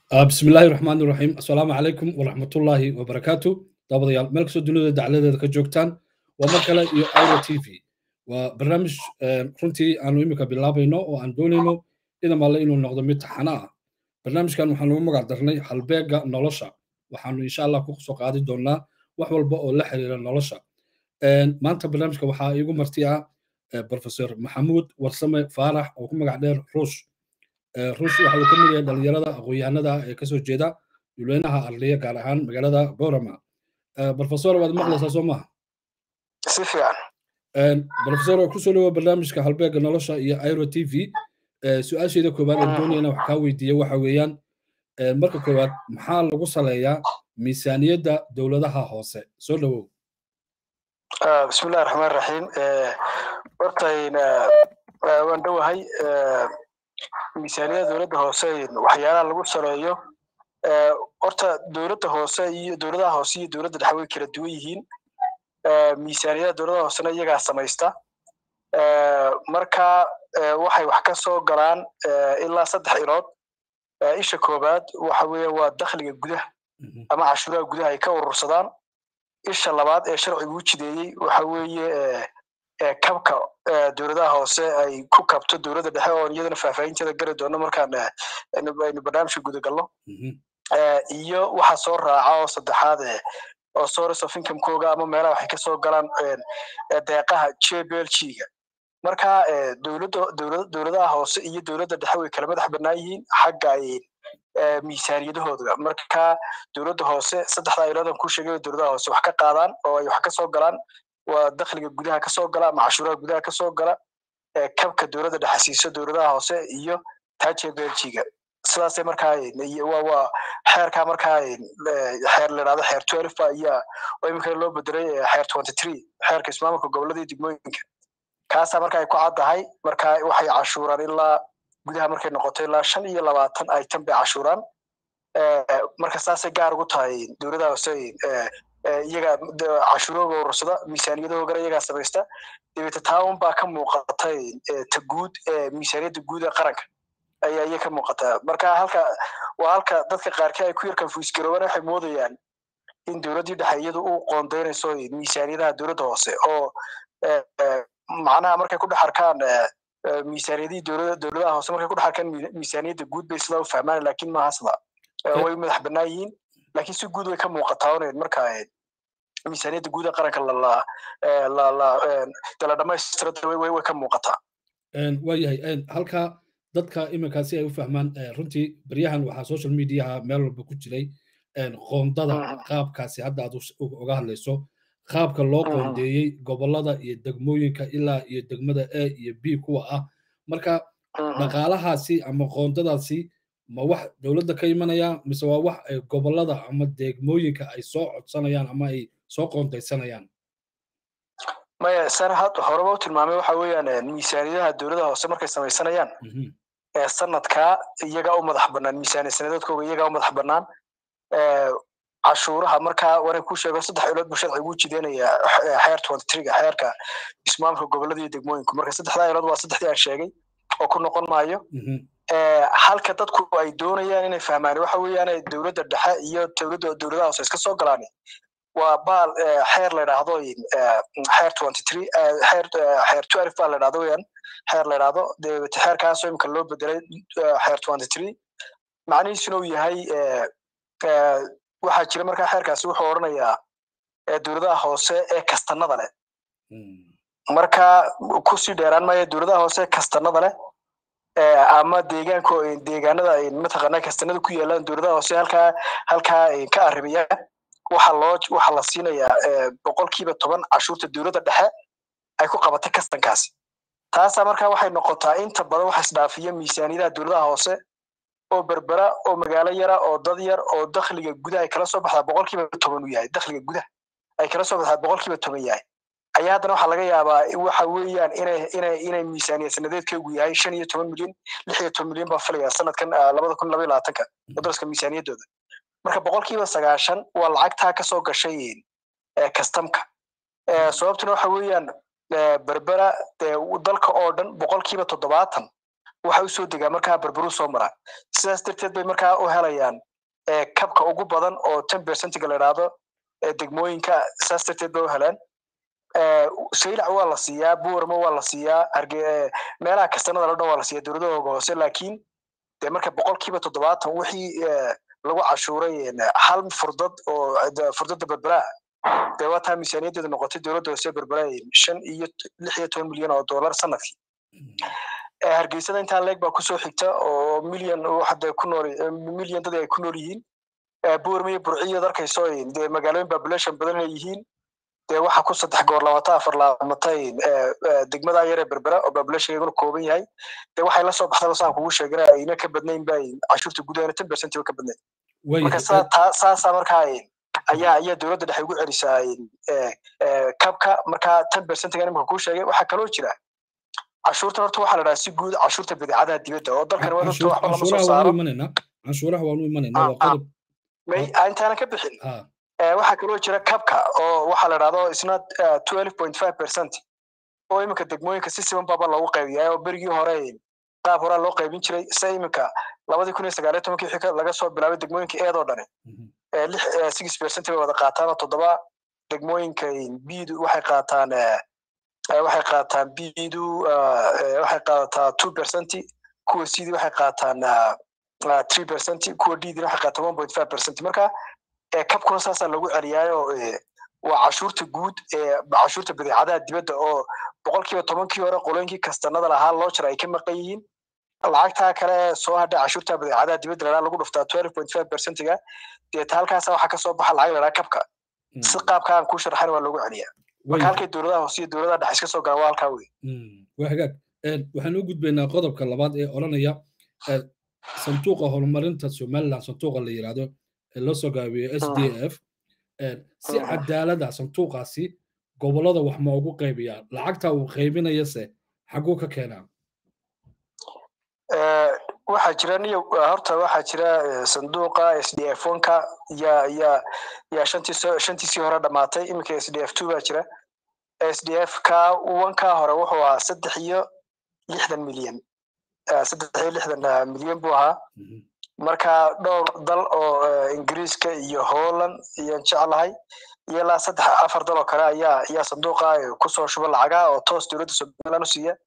بسم الله الرحمن الرحيم السلام عليكم ورحمة الله وبركاته دابضيال ملك سو دنيا دعلده ka joogtaan waa mar kale iyo Airo TV waa barnaamij runtii aanu imika bilaabayno oo aan doonayno idan alle inuu noqdo mid taxana ah barnaamijkan waxaan ugu magac darnay halbeega nolosha waxaanu insha allah ku soo qaadi doonaa wax walba oo la xiriira nolosha maanta barnaamijka waxaa iigu marti ah professor maxamuud warsame faarax oo ku magac dheer ruush ruush waxa uu ka mid yahay dhalinyarada aqoon-yahanada ee kasoo jeeda dulweynaha arliya gaar ahaan magaalada borama professor waad maqlaysaa soo maaha si fiican professor kusoo dhawo barnaamijka halbeega nolosha iyo airo t v su-aasheeda koowaad aan doonayana wax kaa weydiiya waxa weeyaan marka koowaad maxaa lagu saleeyaa miisaaniyadda dowladaha hoose soo dhawow bismillahi raxmaan raxiim hortayn waan dhowahay miisaaniyadda dowladda hoose waxyaalaha lagu saleeyo horta dowladda hoose iyo dowladaha hoose iyo dowladda dhexe way kala duwan yihiin miisaaniyadda dowladaha hoosena iyagaa samaysta marka waxay wax ka soo galaan ilaa saddex ilood isha koobaad waxa weeye waa dakhliga gudaha ama cashuuraha gudaha ay ka urursadaan isha labaad ee sharcigu u jideeyey waxa weeye kabka dowladaha hoose ay ku kabto dowladda dhexe oo iyadana faahfaahinteeda gari doono markaan aynu barnaamijka gudagalno iyo waxa soo raaca oo saddexaad oo source of incomekooga ama meelaha waxay kasoo galaan deeqaha jblg-ga marka dowladda dowladaha hoose iyo dowladda dhexe way kala madax bannaan yihiin xagga miisaaniyadahooda marka dowladda hoose saddexdaa iloodan ku sheegay dowladaha hoose wax ka qaadaan oo ay wax kasoo galaan waa dakhliga gudaha kasoo gala ama cashuuraha gudaha kasoo gala kabka dowladda dhexe siiso dowladaha hoose iyo taje belgiga sidaasay markaa waa xeerkaa markaa xeer la idhahdo xeer twelve ayaa oo iminka loo bedelay xeer twenty three xeerka ismaamulka gobolada iyo degmooyinka kaasaa marka ay ku caddahay marka waxay cashuuraan ilaa gudaha markay noqoto ilaa shan iyo labaatan item bay cashuuraan marka saasay gaar ugu tahay dowladaha hoose iyaga cashuurooga urursada miisaaniyadahoogana iyagaa samaysta dabeete taawun baa ka muuqatay ta guud miisaaniyadda guud ee qaranka ayaa iya ka muuqataa marka halka waa halka dadka qaarkii ay ku yar konfuisgaroobaan waxay moodayaan in dowladdii dhexe iyadu u qoondaynayso miisaaniyadaha dowladda hoose oo macnaha markay ku dhex arkaan miisaaniyadihii dowlada dowladaha hoose markay ku dhex arkaan miisaaniyadda guud bay sidaa u fahmaan laakiin maaha sida way madax bannaan yihiin laakiin si guud way ka muuqataa onayd marka miisaaniyadda guud ee qaranka dala dhamaystira way ka muuqataa waayahay halka dadka iminkaa si ay u fahmaan runtii baryahan waxaa social mediaha meel walba ku jiray qoondada qaabkaasi hadda aad uga hadlayso qaabka loo qoondeeyey gobolada iyo degmooyinka ilaa iyo degmada a iyo b kuwa ah marka dhaqaalahaasi ama qoondadaasi ma wax dowladda ka imanaya mise waa wax ay gobolada ama degmooyinka ay soo codsanayaan ama ay soo qoondaysanayaan maya san had horeba u tilmaamay waxa weeyaan miisaaniyadaha dowladaha hoose markay samaysanayaan sanadkaa iyagaa u madax bannaan miisaaniya sanadoodkooga iyagaa u madax bannaan cashuuraha markaa waran ku sheego saddex ilood buu sharcigu u jideynaya xeer twenty threega xeerka ismaamulka gobolada iyo degmooyinku marka saddexdaa ilood waa saddexdii aan sheegay oo ku noqon maayo halka dadku ay doonayaan inay fahmaan waxa weeyaan dowladda dhexe iyo dowladda dowladaha hoose iska soo galaan waa baal xeer la idhaahdo xeer twenty three xeer xeer twelve baa la idhahdo weeyaan xeer la idhahdo dabeete xeerkaasoo imika loo bedelay xeer twenty three macnihiisuna uu yahay waxaa jira markaa xeerkaasi wuxuu odhanayaa dowladaha hoose ee kastanada leh marka kusii dheeraan maayo dowladaha hoose ee kastanada leh ama deegaanko deegaanada mataqaanaa kastanada ku yaalaan dowladaha hoose halkaa halkaa ka arribaya waxa loo waxa la siinayaa boqolkiiba toban cashuurta dowladda dhexe ay ku qabatay kastankaasi taasaa markaa waxay noqotaa inta badan waxa isdhaafiya miisaaniyadaha dowladaha hoose oo berbera oo magaalo yara oo dad yar oo dakhliga gudaha ay kala soo baxdaa boqolkiiba toban uu yahay dakhliga gudaha ay kala soo baxdaa boqolkiiba toban yahay ayaa haddana waxaa laga yaabaa waxa weeyaan inay inay inay miisaaniya sanadeedkeegu yahay shan iyo toban milyan lix iyo toban milyan baa filaya sanadkan labada kun laba iyo labaatanka wadaraska miisaaniyaddooda marka boqolkiiba sagaashan waa lacagtaa kasoo gashay kastamka sababtuna waxa weeyaan berbera dalka oo dhan boqolkiiba toddobaatan waxa u soo degaa markaa berberu soo mara sidaas darteed bay markaa u helayaan kabka ugu badan oo ten percentiga la idhaahdo degmooyinka saas darteed bay u heleen saylac waa la siiyaa buurama waa la siiyaa meelaha kastanada lo dhan waa la siiyaa dowladahooga hoose laakiin dee marka boqolkiiba toddobaatan wixii lagu cashuuray hal furdad oo furdada berberaa dee waa taa miisaaniyaddeedu noqotay dowladda hoose berbera shan iyo lix iyo toban milyan oo dollar sanadkii hargeysada intaa leeg baa kusoo xigta oo milyan waxade ku nool milyan dad ay ku nool yihiin buurma iyo burciyood arkayso dee magaalooyin population badan ay yihiin dee waxa ku saddex goor labaatan afar laamatay degmada yare berbera oo populationkeeguna kooban yahay dee waxay la soo baxdaba saan kugu sheegana ayna ka badnayn ba cashuurta gudahana ten percent ba ka badnayn marka saasaa markaa ayaa ayaa dowladda dhexe ugu celisaa kabka markaa ten percentiga imika kuu sheegay waxaa kaloo jira cashuurtan horta waxaa la dhahaa si guud cashuurta badeecadaha dibadda oo dalkan waa horta waxba lama soo saaro canshuuraha waanu imanaynaa waa qodob may intaanan ka bixin waxaa kaloo jira kabka oo waxaa la dhahdo isna twelve point five percent oo iminka degmooyinka si siban baaba loogu qaybiyaa oo berigii hore qaab horaa loo qaybin jiray se iminka labadii kun iyo sagaaliyo tobankii xika laga soo bilaabay degmooyinka eedoo dhani lix six percent bay wada qaataan oo toddoba degmooyinka bidu waxay qaataan waxay qaataan bidu waxay qaadataa two percent kuwa cd waxay qaataan three percent kuwa ddina waxay qaataan one point five percent marka kabkuna saasaa lagu celiyaayo waa cashuurta guud cashuurta badeecadaha dibadda oo boqolkiiba tobankii hore qolooyinkii kastanada lahaa loo jira ay ka maqan yihiin lacagtaa kale soo hadha cashuurta badeecadaha dibadda lalaa lagu dhuftaa twelve point five percentiga deeta halkaasa waxaa kasoo baxa lacag lalaa kabka si qaabka aan kuu sharxan waa loogu celiyaa marka halkay dowladaha hoose iyo dowladaha dhexe iska soo galaan waa halkaa wey waa hagaag waxaan u gudbaynaa qodobka labaad ee odhanaya sanduuqa horumarinta somaliland sanduuqa la yidhaahdo ee loo soo gaabiyo s d f si cadaalada sanduuqaasi gobollada wax ma ugu qaybiyaa lacagta uu qaybinayase xaguu ka keenaa waxaa jira niyo horta waxaa jira sanduuqa s d f onka yaa yaa yaa shantii shantiisii hore dhamaatay iminka s d f two baa jira s d f ka wanka hore wuxuu ahaa saddex iyo lixdan milyan saddex iyo lixdan milyan buu ahaa marka dhowr dal oo ingiriiska iyo holland ayaan jeclahay iyo ilaa saddex afar dal oo kale ayaa ayaa sanduuqa kusoo shuba lacagaha oo toos dowladda somaliland u siiya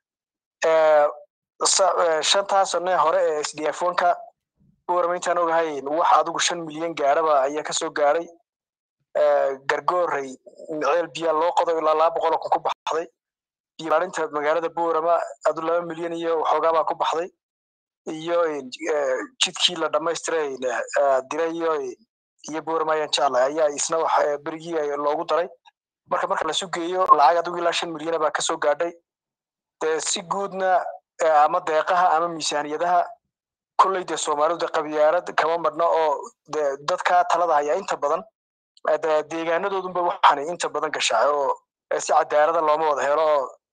shantaa sane hore ee s d f onka warama intaan ogahay wax adigu shan milyan gaaraba ayaa kasoo gaaray gargoorey miceel biyaa loo qodo ilaa laba boqol oo kun ku baxday biyo maalinta magaalada boorama adu laba milyan iyo waxoogaabaa ku baxday iyo jidkii la dhamaystiray dirayo iyo boorama ayaan jeclahay ayaa isna wax berigii loogu daray marka marka lasu geeyo lacag adigu ilaa shan milyana baa kasoo gaadhay dee si guudna ama deeqaha ama miisaaniyadaha kolley dee soomaalidu dee qabyaalad kama madhno oo de dadka talada haya inta badan deegaanadoodunba waxaanay inta badan gashaa oo si cadaalada looma wada helo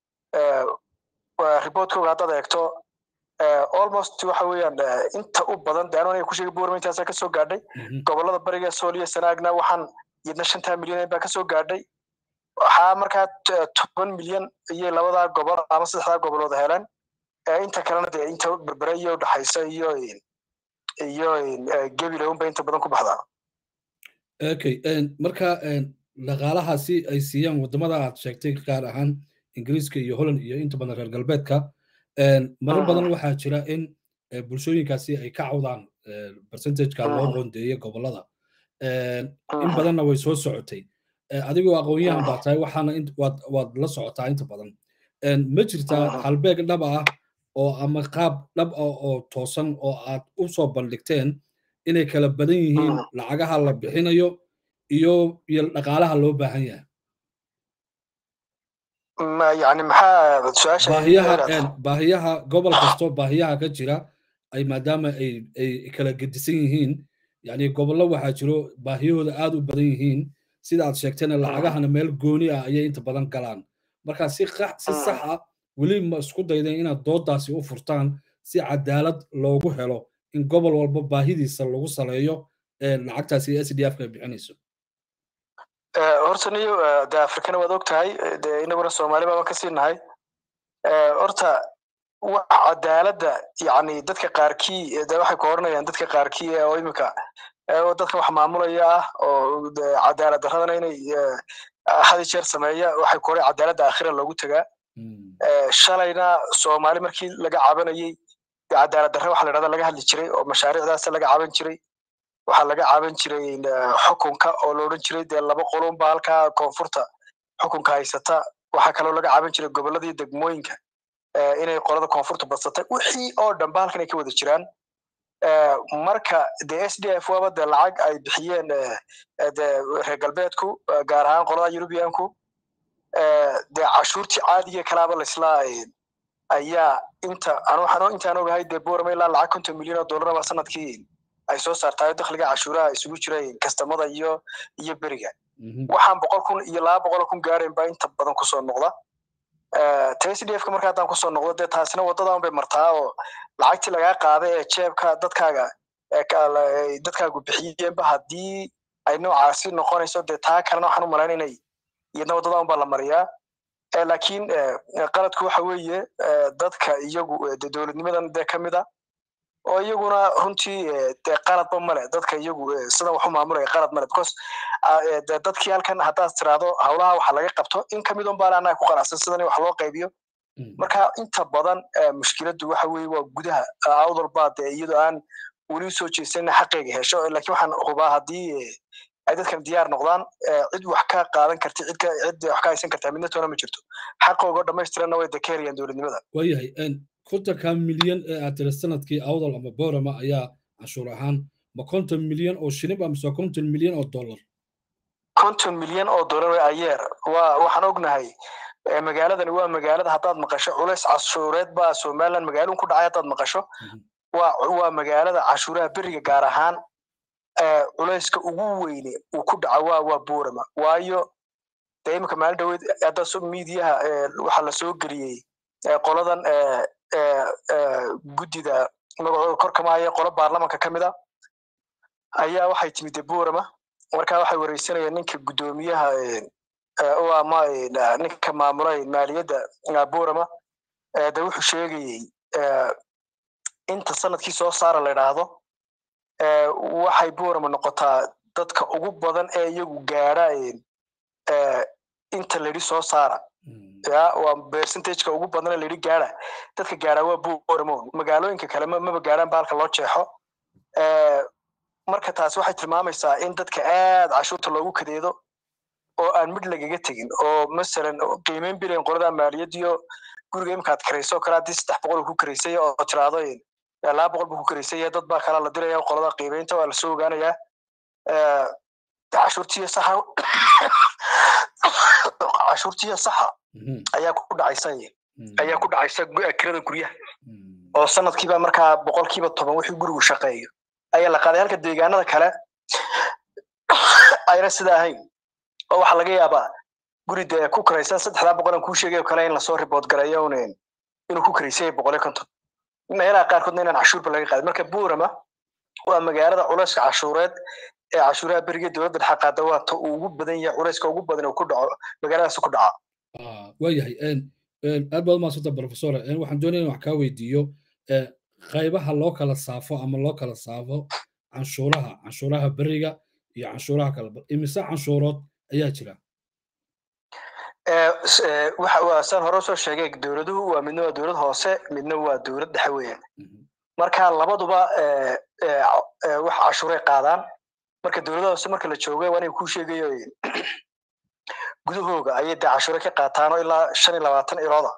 oo riboortkooga haddaad eegto almost waxa weeyaan inta u badan de anuu ku sheegay buurma intaasaa kasoo gaadhay gobollada bariga sooliya sanaagna waxaan yidna shantaa milyan baa kasoo gaadhay waxaa markaa toban milyan iyo labadaa gobol ama saddexdaa gobolood heleen inta kalena dee inta berbere iyo udhexaysa iyo iyo gebilownba inta badan ku baxdaa okay marka dhaqaalahaasi ay siiyaan waddamada aad sheegtay gaar ahaan ingiriiska iyo holland iyo inta badan reer galbeedka marar badan waxaa jira in bulshooyinkaasi ay ka cawdaan percentageka loo qoondeeyey gobollada in badanna way soo socotay adigoo aqoon-yahan baa tahay waxaana waad la socotaa inta badan ma jirtaa halbeeg dhab ah oo ama qaab dhab ah oo toosan oo aad u soo bandhigteen inay kala badan yihiin lacagaha la bixinayo iyo iyo dhaqaalaha loo baahan yahay yani maxaa su-aasha baahiyaha baahiyaha gobol kasto baahiyaha ka jira ay maadaama ay ay kala gedisan yihiin yani gobollo waxaa jiro baahiyahooda aad u badan yihiin sida aad sheegtayna lacagahana meel gooni ah ayay inta badan galaan marka si si sax ah weli ma isku daydeen inaad doodaasi u furtaan si cadaalad loogu helo in gobol walba baahidiisa lagu saleeyo lacagtaasi s d f ka bixinayso horta niyo de afrikana waad og tahay de inaguna soomaali baaban kasii nahay horta cadaaladda yani dadka qaarkii de waxay ku odhanayaan dadka qaarkii oo imika oo dadka wax maamulaya ah oo cadaalad daradana inay hadi jeer sameeya waxay ku odhan cadaaladda aakhira loogu tagaa shalayna soomaali markii laga cabanayey cadaalad darre waxa la dhahda laga hadli jiray oo mashaariicdaas laga caban jiray waxaa laga caban jiray xukunka oo la odhan jiray dee laba qolunba halkaa koonfurta xukunka haysata waxaa kaloo laga caban jiray gobolladii degmooyinka inay qolada koonfurta badsatay wixii oo dhanba halkan ay ka wada jiraan marka de s d f waba de lacag ay bixiyeen de reer galbeedku gaar ahaan qolada eurubianku de cashuurtii caadiga kalaaba laisla ayaa inta waxaan intaan ogahay dee borama ilaa lacag konton milyan oo dollaraba sanadkii ay soo saartaayo dakhliga cashuuraha isugu jiray kastamada iyo iyo beriga waxaan boqol kun iyo laba boqol kun gaarayn baa inta badan kusoo noqda t s d f ka marka haddaan kusoo noqdo dee taasina waddadan bay martaa oo lacagtii lagaa qaaday ee jeebka dadkaaga dadkaagu bixiyeenba haddii ay noocaasi noqonayso dee taa kalena waxaan u malayn inay iyadna waddadan baa la mariyaa laakiin qaladku waxa weeye dadka iyagu de dowladnimadan dee ka mid a oo iyaguna runtii dee qaladba male dadka iyagu sidan waxu maamulaya qalad male because dadkii halkan haddaad tiraahdo howlaha waxa laga qabto in kamid un baan annaga ku qanacsan sidan wax loo qaybiyo marka inta badan mushkiladdu waxa weeye waa gudaha awdal baa dee iyadoo aan weli usoo jeesanina xaqeyga hesho laakiin waxaan hubaa haddii ay dadkan diyaar noqdaan cid wax ka qaadan karta cid cid wax ka haysan kartaa midna toona ma jirto xaqooga dhamaystiranna way dakeerayaan dowladnimada waayahay kontonka milyan ee aad tiri sanadkii awdal ama borama ayaa cashuur ahaan ma konton milyan oo shilin ba mise konton milyan oo dollar konton milyan oo dollar way ayeer waa waxaan ognahay magaaladani waa magaalada haddaad maqasho culays cashuureed baa somaliland magaalun ku dhacay haddaad maqasho waa waa magaalada cashuuraha beriga gaar ahaan culayska ugu weyne uu ku dhaca waa waa borama waayo dee imika maalin dhaweed hadda miidiyaha waxaa la soo geliyey qoladan guddida magacooda kor kamahaya qolo baarlamanka ka mid a ayaa waxay timid de borama markaa waxay wareysanayeen ninka guddoomiyaha ama ninka maamula maaliyadda borama de wuxuu sheegayey inta sanadkii soo saara la idhaahdo waxay borama noqotaa dadka ugu badan ee iyagu gaadha inta layidhi soo saara ya waa percentageka ugu badan ee layidhi gaadha dadka gaadha waa boramo magaalooyinka kale maba gaadhaan baalka loo jeexo marka taasi waxay tilmaamaysaa in dadka aad cashuurta loogu kadeedo oo aan mid lagaga tegin oo masalan qiimeyn bilayn qolada maaliyadiyo guriga imikaad karayso kale haddii saddex boqol ku karaysay oo tiraahdo laba boqol buu ku karaysay dad baa kalaa la diraya qolada qiimeynta waa lasoo ogaanayaa cashuurtiyo saxa cashuurtiyo saxa ayaa ku dhacaysa ayaa ku dhacaysa kirada guryaha oo sanadkiiba markaa boqolkiiba toban wixii gurigu shaqeeyo ayaa la qaaday halka deegaanada kale ayna sida ahayn oo waxaa laga yaabaa guri dee ku karaysan saddexdaa boqolan kuu sheegayo kale in lasoo ribood garayo un inuu ku karaysay boqol iyo konton meelaha qaarkoodna inaan cashuurba laga qaadin marka borama waa magaalada culayska cashuureed ee cashuuraha beriga dowladda dhexe qaada waa ta uu ugu badan yahay culayska ugu badan uu ku dhaco magaaladaas ku dhaca waayahay aad baad umahadsanta professor waxaan doonaya in wax kaa weydiiyo qaybaha loo kala saafo ama loo kala saafo canshuuraha canshuuraha beriga iyo canshuuraha kale imise canshuurood ayaa jira waa saan hore usoo sheegay dowladuhu waa midna waa dowlad hoose midna waa dowlad dhexe weeyaan marka labaduba wax cashuuray qaadaan marka dowladaha hoose marka la jooga waa inay kuu sheegayo gudahooga ayay dee cashuure ka qaataan oo ilaa shan iyo labaatan ilooda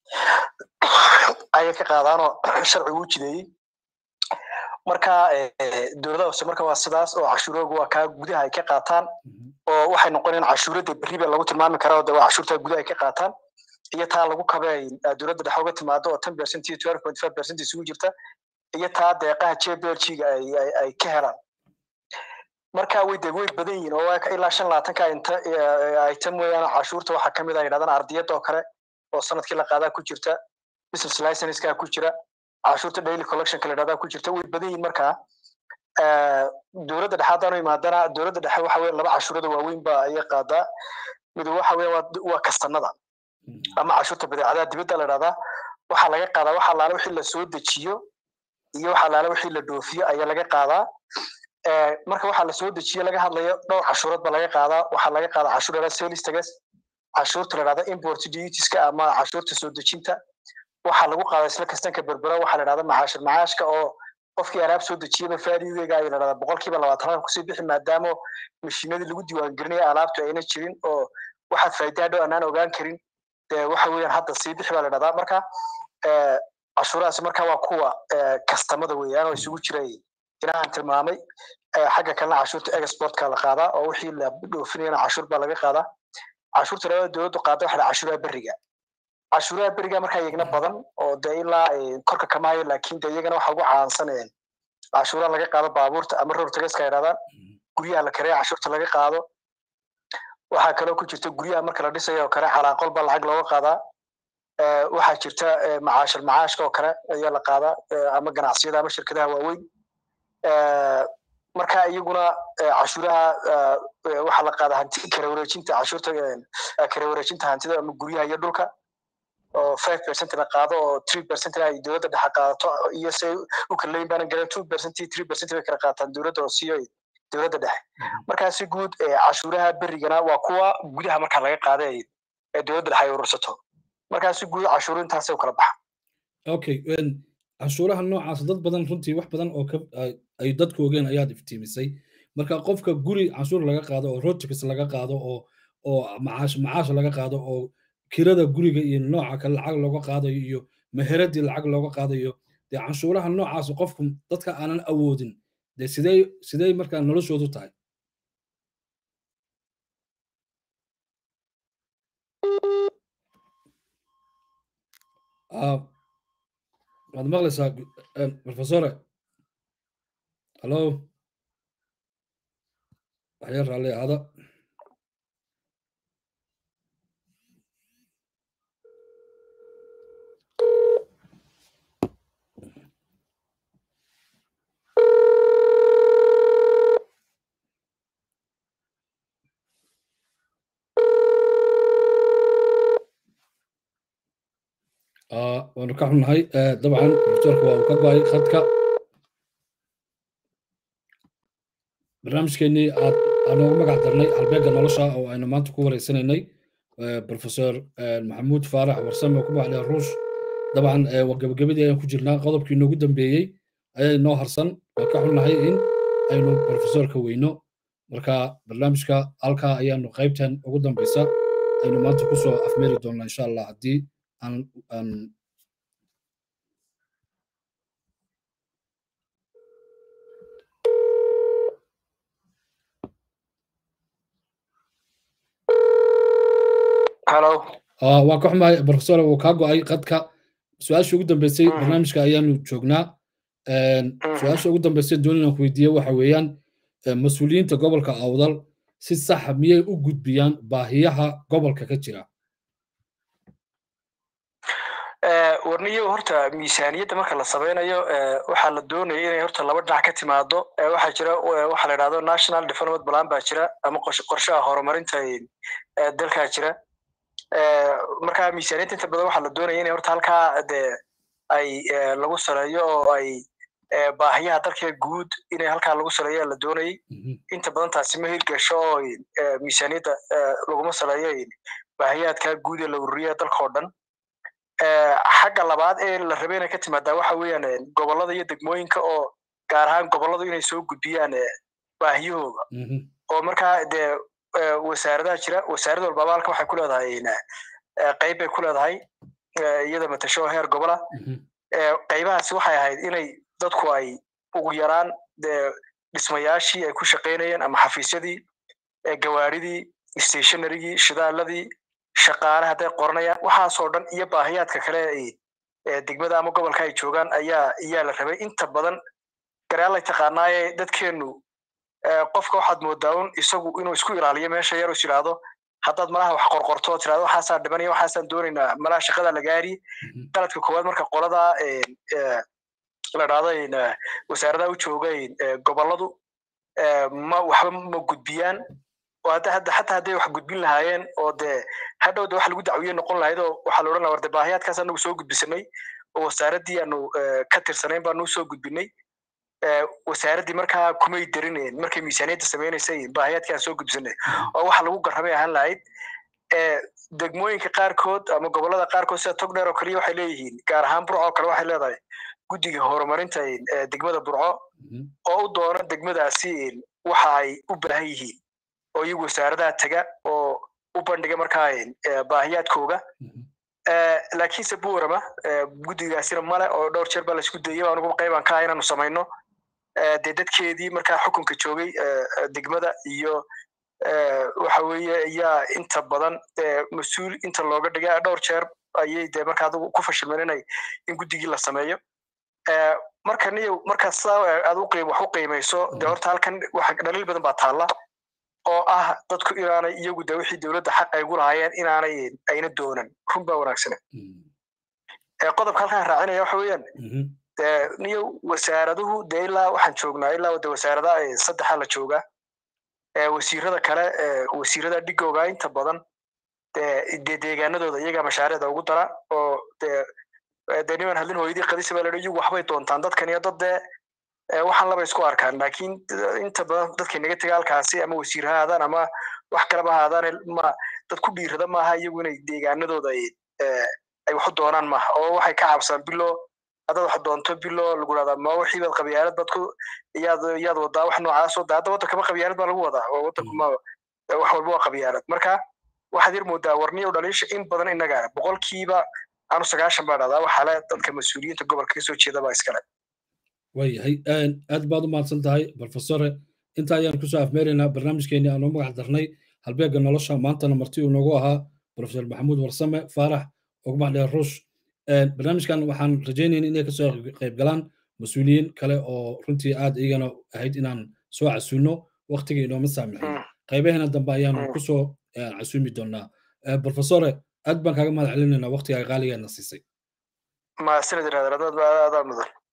ayay ka qaadaanoo sharcigu u jideeyey marka dowladaha hoose marka waa sidaas oo cashuurooga waa kaa gudaha ay ka qaataan oo waxay noqonayaan cashuuradda berriba lagu tilmaami karaa oo de waa cashuurtaa gudaha ay ka qaataan iyo taa lagu kabay dowladda dhexe uga timaado oo ten percent iyo twelve point five percent isugu jirta iyo taa deeqaha jblg ay ka helaan marka way de way badan yihiin oo ilaa shan labaatanka inta item weeyaan cashuurta waxaa kamid a yidhahdaan ardiyadda oo kale oo sanadkii la qaadaa ku jirta business licensekaa ku jira cashuurta daily collectionka la yidhahdaa ku jirta way badan yihiin markaa dowladda dhexe haddaanu imaadana dowladda dhexe waxa weya laba cashuurada waaweyn ba ayay qaadaa mid waxa weya waa kastanada ama cashuurta badeecadaha dibadda la idhahdaa waxaa laga qaadaa waxa laala wixii la soo dejiyo iyo waxa laala wixii la dhoofiyo ayaa laga qaadaa marka waxaa la soo dejiyo laga hadlayo dhowr cashuurood ba laga qaadaa waxaa laga qaadaa cashuur la sales tax cashuurta la dhahda import dutieska ama cashuurta soo dejinta waxaa lagu qaadaa isla kastanka berbera waxaa la dhahda macaashir macaashka oo qofkii alaab soo dejiyaba faadigeega ayaa la dhahdaa boqolkiiba labaatan kusii bixi maadaama mashiinadii lagu diiwaangelinaya alaabtu ayna jirin oo waxaad faa'iidaa dhow anaan ogaan karin dee waxa weeyaan hadda sii bixi baa la dhahdaa marka cashuurahaasi marka waa kuwa kastamada weeyaan oo isugu jira inaan tilmaamay xagga kalena cashuurta exportka la qaadaa oo wixii la dhoofinayana cashuur baa laga qaadaa cashuurta labada dowladdu qaada waxa cashuuraha beriga cashuuraha beriga markaa iyagna badan oo dee ilaa korka kama hayo laakiin dee iyagana waxa ugu caansaneen cashuuraha laga qaado baabuurta ama roor tagaska ay dhahdaan guryaha la kareeya cashuurta laga qaado waxaa kaloo ku jirta guryaha marka la dhisayo oo kale calaaqol baa lacag looga qaadaa waxaa jirta macaashir macaashka oo kale ayaa la qaadaa ama ganacsiyada ama shirkadaha waaweyn marka iyaguna cashuuraha waxaa la qaadaa hanti kala wareejinta cashuurta kala wareejinta hantida ama guryaha iyo dhulka oo five percent la qaado oo three percent ay dowladda dhexe qaadato iyo se u kala leyn baanan garan two percent iyo three percent bay kala qaataan dowladda oo siiyo dowladda dhexe markaasi guud cashuuraha berigana waa kuwa gudaha marka laga qaada ee dowladda dhexe ay urursato markaasi guud cashuuru intaasay u kala baxa okay cashuuraha noocaas dad badan runtii wax badan oo ay dadku ogeen ayaad iftiimisay marka qofka guri cashuur laga qaado oo rotics laga qaado oo oo macaash macaash laga qaado oo kirada guriga iyo nooca kale lacag looga qaadayo iyo meheradii lacag looga qaadayo dee canshuuraha noocaas qofku dadka aanan awoodin dee sidee sidee markaa noloshoodu tahay waad maqlaysaa professore hallo waxyar raalli ahaada waanu ka xunnahay dabcan profesorka waa uu ka go-ay khadka barnaamijkeenii aad aanoogu magac darnay halbeegga nolosha oo aynu maanta ku wareysanaynay professor maxamuud faarax warsame oo ku magaclaya ruush dabcan gabagabadii ayaan ku jirnaa qodobkii noogu dambeeyey ayaa inoo harsan waan ka xunnahay in aynu professorka weyno marka barnaamijka halkaa ayaanu qaybtan ugu dambeysa aynu maanta kusoo afmeeri doonnaa insha allah haddii aan aan halo waan ka xumahay professor wuu kaa go-ay qadka su-aasha ugu dambeysay barnaamijka ayaanu joognaa su-aasha ugu dambeysay dooninan ku weydiiye waxa weeyaan mas-uuliyiinta gobolka awdal si saxa miyay u gudbiyaan baahiyaha gobolka ka jira warniyo horta miisaaniyadda marka la samaynayo waxaa la doonaya inay horta laba dhinac ka timaado waxaa jira waxa la idhahdo national development plan baa jira ama qorshaha horumarinta dalkaa jira marka miisaaniyadda inta badan waxaa la doonaya inay horta halkaa de ay lagu saleeyo oo ay baahiyaha dalka guud inay halkaa lagu saleeyo la doonayay inta badan taasi ma hirgasho oo miisaaniyadda laguma saleeyo baahiyaadkaa guud ee la ururiya dalka oo dhan xagga labaad ee la rabay inay ka timaadaa waxa weeyaan gobollada iyo degmooyinka oo gaar ahaan gobolladu inay soo gudbiyaan baahiyahooda oo markaa dee wasaaradaha jira wasaarad walbaba halka waxay ku leedahay qayb bay ku leedahay iyada matasho heer gobola qaybahaasi waxay ahayd inay dadku ay ugu yaraan dee dhismayaashii ay ku shaqaynayeen ama xafiisyadii gawaadhidii stationarygii shidaaladii shaqaale hadday qoranayaan waxaasoo dhan iyo baahiyaadka kale ee degmada ama gobolka ay joogaan ayaa ayaa la rabay inta badan garaalay taqaanaaye dadkeennu qofka waxaad moodaa un isagu inuu isku ilaaliyo meesha yar is yidhaahdo haddaad malaha wax qorqorto oo tirahdo waxaasaan dhimanaya waxaasaan doonaynaa malaha shaqada la gaari qaladka koowaad marka qolada la dhahdo wasaaradaha u jooga gobolladu ma waxba ma gudbiyaan oo hadda hadda xataa hadday wax gudbin lahaayeen oo dee hadhow de wax lagu dacwiye noqon lahayd oo waxaa la odhan laha war de baahiyaadkaas anagu soo gudbisanay oo wasaaraddii aanu ka tirsanayn baanu soo gudbinay wasaaraddii markaa kumay darineen markay miisaaniyadda samaynaysay baahiyaadkaan soo gudbisanay oo waxa lagu garramay ahaan lahayd degmooyinka qaarkood ama gobollada qaarkood sida togdheer oo kaliya waxay leeyihiin gaar ahaan burco oo kale waxay leedahay guddiga horumarinta degmada burco oo u doona degmadaasi waxa ay u baahan yihiin oo iyagu wasaaradaha tega oo u bandhiga markaa baahiyaadkooga laakiinse buurama guddigaasina male oo dhowr jeer baa laisku dayay anugu qaybaan ka ah inaanu samayno dee dadkeedii markaa xukunka joogay degmada iyo waxa weeye ayaa inta badan mas-uul inta looga dhigay dhowr jeer ayay dee marka adigu ku fashilmeen inay in guddigii la sameeyo marka niyo markaa sidaa aad u qiim wax u qiimayso dee horta halkan waxa dhaliil badan baa taalla oo ah dadku inaanay iyagu de wixii dowladda xaq ay gu lahaayeen inaanay ayna doonan run baa wanaagsane qodobka halkaan raacinaya waxa weeyaan de niyo wasaaraduhu dee ilaa waxaan joognaa ilaa de wasaaradaha saddexa la joogaa wasiirada kale wasiirada dhigooga inta badan dee deegaanadooda iyagaa mashaariicda ugu dara oo dee dee niman hadlin hooyadii qadisa baa la iyagu waxbay doontaan dadkan iyo dad dee waxaan laba isku arkaan laakiin inta badan dadkay naga tega halkaasi ama wasiir ha aadaan ama wax kaleba ha aadaan ma dad ku dhiirada maaha iyagu inay deegaanadooda ay waxu doonaan maaha oo waxay ka cabsaan bilo haddaad wax doonto bilo lagu dhahdaa ma wixii baad qabyaalad baad ku iyaad iyaad wadaa wax noocaas oo hadda waddankaba qabyaalad baa lagu wadaa oo waddanku ma wax walba waa qabyaalad marka waxaad yar moodaa warniyo dhaliisha in badan innaga boqolkiiba anu sagaashan baa dhahdaa waxaa le dadka mas-uuliyiinta gobolka kasoo jeeda baa iskale waayahay aad baad u mahadsan tahay profesore inta ayaan kusoo afmeeraynaa barnaamijkeenii aanu magac darnay halbeegga nolosha maantana marti uu noogu ahaa profesor maxamuud warsame faarax ogmax dheer ruush barnaamijkan waxaan rajaynayna inay kasoo qayb galaan mas-uuliyiin kale oo runtii aad iyagana ahayd inaan soo casuulno waktiga inooma saamixin qaybaheena dambe ayaanu kusoo casuumi doonaa profesore aad baan kaaga mahad celinaynaa waktigaa qaaligeena siisay mahadsanid iraadar adaa mudan